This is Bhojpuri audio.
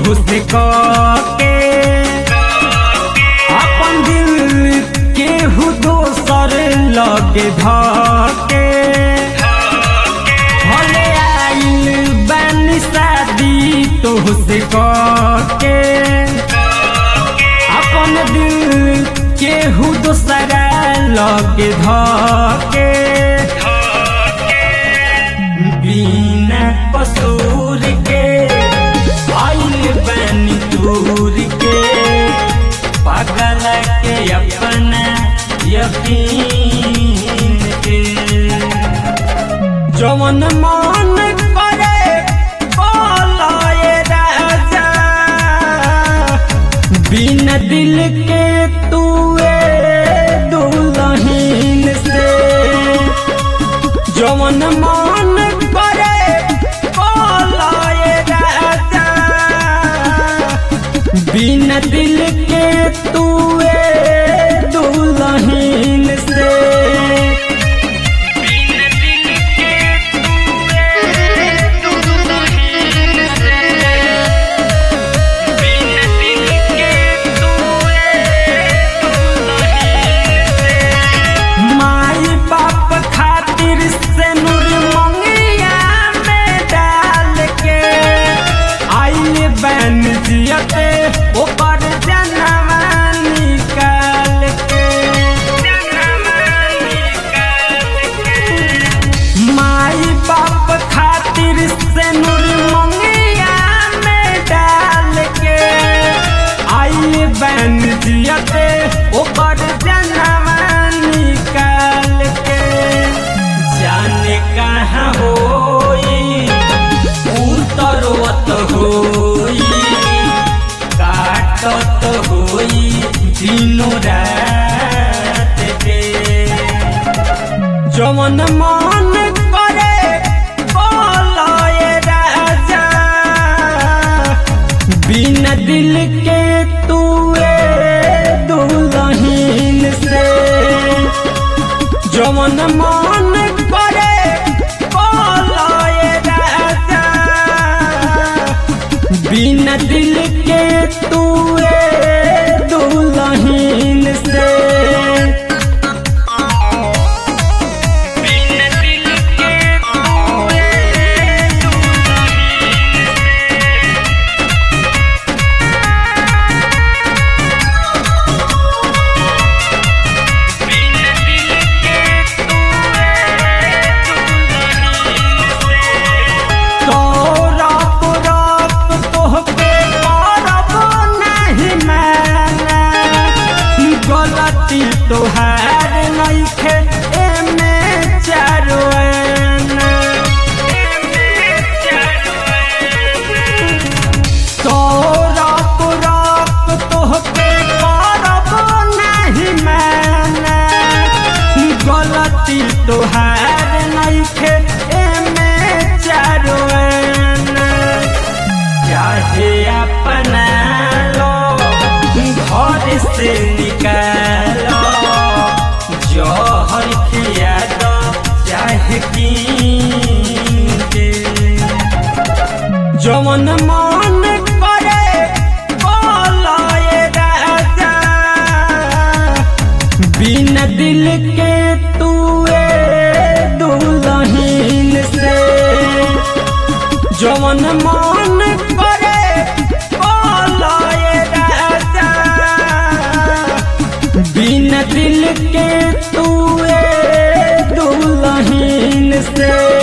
तुहसे के अपन दिल केहू दोसर लगे धके भले आइल बानी शादी तुहसे के अपन दिल केहू दोसरा लगे धके बिना कसूर के आइल बानी दूर के पागल के अपना यकीन के जवन मन करे बोलाए राजा बिन दिल के तुए दुल्हीन से जवन मन करे बोलाए राजा बिन दिल के तुए दुल्हीन से माई बाप खातिर से नूर मंगिया में डाल के आइल बन जियते ऊपर जनवा निकाल के माई बाप खातिर से नूर मंगिया में डाल के आइल बन जियते ऊपर जनवा निकाल के जाने कहाँ होई उतरवत होई काटत होई दिनो रात के जवन मन करे बोलाए राजा बिना दिल के तुए दुल्हीन से जवन मन करे बोलाए राजा बिना दिल के तुए दुल्हीन से तोरप रप तोहके करब नाही माना गलती तोहार नइखे एमे चारो आना तोरप रप तोहके करब नाही माना गलती तोहार नइखे एमे चारो आना चाहे अपना लो घर से निकालो जहर खिया दो चाहे कीन के जवन मन करे बोलाए राजा बिना दिल के तुए दुल्हीन से जवन मन करे बोलाए राजा बिना दिल के तुए दुल्हीन से